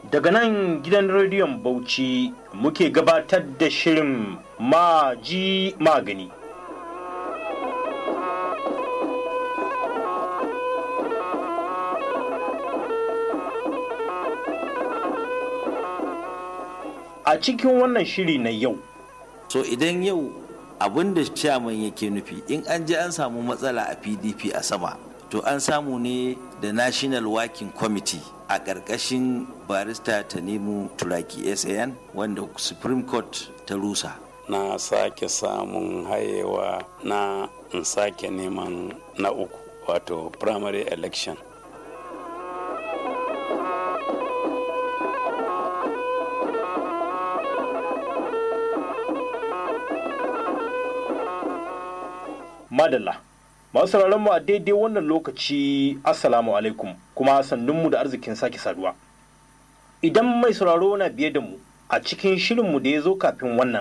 Daga nan gidan rediyon Bauchi muke gabatar da shirin maji magani. A cikin wannan shiri na yau. so idan yau abin da chairman yake nufi in an je an samu matsala a pdp a sama to an samu ne da national working committee a ƙarƙashin barista ta nemo turaki san wanda supreme court ta rusa na sake samun hayewa na in sake neman na uku wato primary election Madalla. Masu sauraron mu a daidai wannan lokaci Assalamu alaikum kuma sannunmu da arzikin sake saduwa. Idan mai sauraro na biye da mu a cikin shirinmu da ya zo kafin wannan,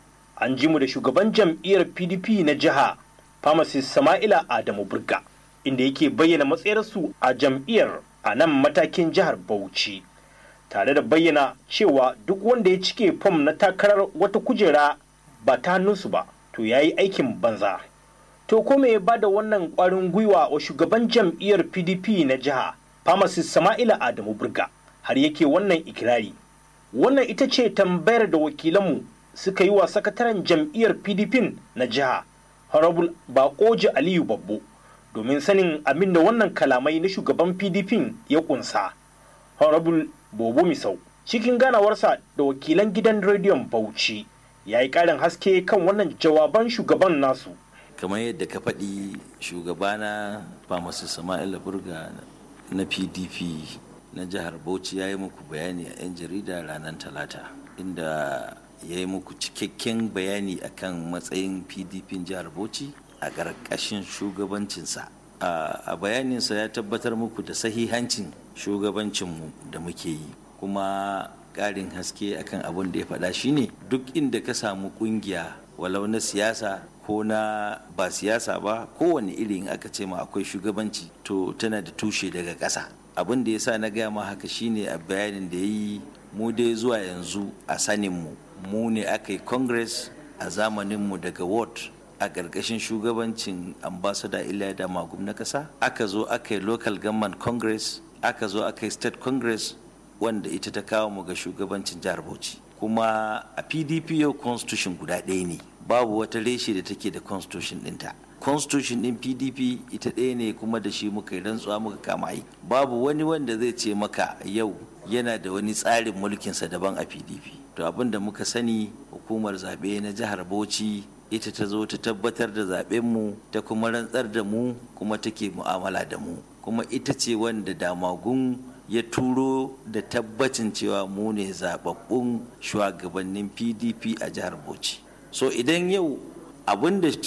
an ji mu da shugaban jam'iyyar PDP na jiha Pharmacist Sama'ila Adamu Burga, inda yake bayyana matsayarsu a jam'iyyar a nan matakin jihar Bauchi. Tare da bayyana cewa duk wanda ya cike fom na takarar wata kujera ba ta hannunsu ba, to ya yi aikin banza. To ko me ya bada wannan ƙwarin gwiwa wa shugaban jam'iyyar PDP na jiha, Pharmacist Sama'ila Adamu Burga, har yake wannan ikirari. Wannan ita ce tambayar da wakilanmu suka yi wa sakataren jam'iyyar PDP na jiha, Honorable Bakoji Aliyu Babbo, domin sanin abin da wannan kalamai na shugaban PDP ya kunsa. Honorable Bobo Misau, cikin ganawarsa da wakilan gidan rediyon Bauchi, ya yi ƙarin haske kan wannan jawaban shugaban nasu. kamar yadda ka faɗi shugabana famasu sama'ila burga na pdp na jihar bauchi ya yi muku bayani a 'yan jarida ranar talata inda ya yi muku cikakken bayani akan matsayin pdp jihar bauchi a ƙarƙashin shugabancinsa a bayaninsa ya tabbatar muku da sahihancin shugabancinmu da muke yi kuma ƙarin haske akan abin da ya faɗa shine duk inda ka samu ƙungiya walau na siyasa ko na ba siyasa ba kowane irin aka ce ma akwai shugabanci to tana da tushe daga ƙasa abin da ya sa na gaya ma haka shine a bayanin da ya yi mu dai zuwa yanzu a saninmu mu ne aka yi congress a zamaninmu daga ward a ƙarƙashin shugabancin ambasada iliya da magum na ƙasa aka zo aka yi local government congress aka zo aka yi state congress wanda ita ta kawo mu ga shugabancin jihar bauchi kuma a pdp yau constitution guda ɗaya ne babu wata reshe da take da constitution ɗinta constitution ɗin pdp ita ɗaya ne kuma da shi muka yi rantsuwa muka kama yi babu wani wanda zai ce maka yau yana da wani tsarin mulkinsa daban a pdp to abin da muka sani hukumar zaɓe na jihar bauchi ita ta zo ta tabbatar da zaɓenmu ta kuma rantsar da mu kuma take mu'amala da mu kuma ita ce wanda damagun ya turo da tabbacin cewa mu ne zababbun shugabannin pdp a jihar bauchi so idan yau abin da